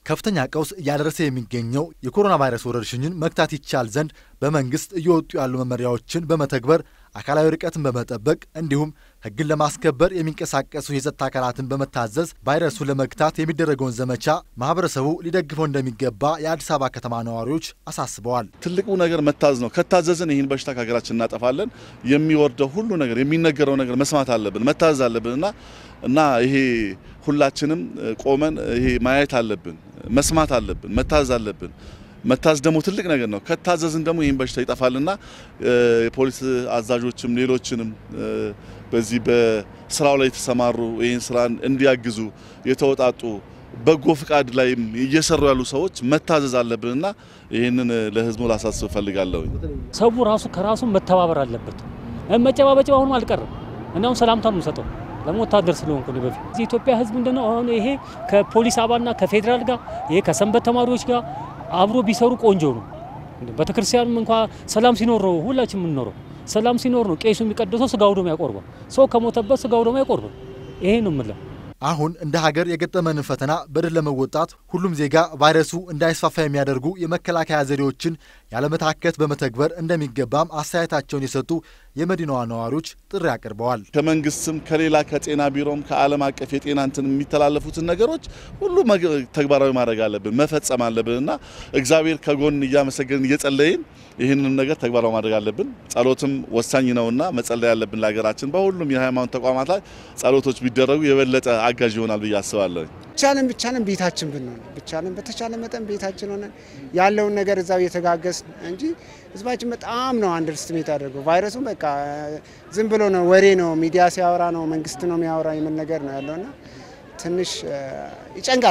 ከፍተኛ ቀውስ እያደረሰ የሚገኘው የኮሮና ቫይረስ ወረርሽኝን መግታት ይቻል ዘንድ በመንግስት እየወጡ ያሉ መመሪያዎችን በመተግበር አካላዊ ርቀትን በመጠበቅ እንዲሁም ሕግን ለማስከበር የሚንቀሳቀሱ የጸጥታ አካላትን በመታዘዝ ቫይረሱን ለመግታት የሚደረገውን ዘመቻ ማህበረሰቡ ሊደግፈው እንደሚገባ የአዲስ አበባ ከተማ ነዋሪዎች አሳስበዋል። ትልቁ ነገር መታዘዝ ነው። ከታዘዝን ይህን በሽታ ከሀገራችን እናጠፋለን። የሚወርደው ሁሉ ነገር የሚነገረው ነገር መስማት አለብን፣ መታዘዝ አለብን እና እና ይሄ ሁላችንም ቆመን ይሄ ማየት አለብን፣ መስማት አለብን፣ መታዘዝ አለብን። መታዘዝ ደግሞ ትልቅ ነገር ነው። ከታዘዝን ደግሞ ይህን በሽታ ይጠፋልና የፖሊስ አዛዦችም ሌሎችንም በዚህ በስራው ላይ የተሰማሩ ይህን ስራ እንዲያግዙ የተወጣጡ በጎ ፍቃድ ላይም እየሰሩ ያሉ ሰዎች መታዘዝ አለብንና ይህንን ለህዝቡ ላሳስብ እፈልጋለሁ። ሰው ራሱ ከራሱ መተባበር አለበት። መጨባበጫ አሁኑ አልቀርም። እናም ሰላምታ ነው የምሰጠው ለምን ወታደር ስለሆንኩ ነው። በፊት እዚህ ኢትዮጵያ ህዝብ ምንድነው አሁን ይሄ ከፖሊስ አባልና ከፌዴራል ጋር ይሄ ከሰንበት ተማሪዎች ጋር አብሮ ቢሰሩ ቆንጆ ነው። ቤተክርስቲያንም እንኳ ሰላም ሲኖር ነው ሁላችን የምንኖረው። ሰላም ሲኖር ነው ቄሱ የሚቀድሰው ስጋው ደሙ ያቆርባል። ሰው ከሞተበት ስጋው ደሙ ያቆርባል። ይሄ ነው የምለው። አሁን እንደ ሀገር የገጠመንን ፈተና በድል ለመወጣት ሁሉም ዜጋ ቫይረሱ እንዳይስፋፋ የሚያደርጉ የመከላከያ ዘዴዎችን ያለመታከት በመተግበር እንደሚገባም አስተያየታቸውን የሰጡ የመዲናዋ ነዋሪዎች ጥሪ አቅርበዋል። ከመንግስትም ከሌላ ከጤና ቢሮም ከዓለም አቀፍ የጤና እንትን የሚተላለፉትን ነገሮች ሁሉ ተግባራዊ ማድረግ አለብን፣ መፈጸም አለብን እና እግዚአብሔር ከጎን እያመሰገንን እየጸለይን ይህንን ነገር ተግባራዊ ማድረግ አለብን። ጸሎትም ወሳኝ ነውና መጸለይ ያለብን ለሀገራችን በሁሉም የሃይማኖት ተቋማት ላይ ጸሎቶች ቢደረጉ የበለጠ አጋዥ ይሆናል ብዬ አስባለሁ። ብቻንም ብቻንም ቤታችን ብንሆን ብቻንም በተቻለ መጠን ቤታችን ሆነን ያለውን ነገር እዛው እየተጋገዝ እንጂ ህዝባችን በጣም ነው አንደርስትሜት አድርገው ቫይረሱን በቃ ዝም ብሎ ነው ወሬ ነው ሚዲያ ሲያወራ ነው መንግስት ነው የሚያወራ የምን ነገር ነው ያለውና ትንሽ ይጨንቃል።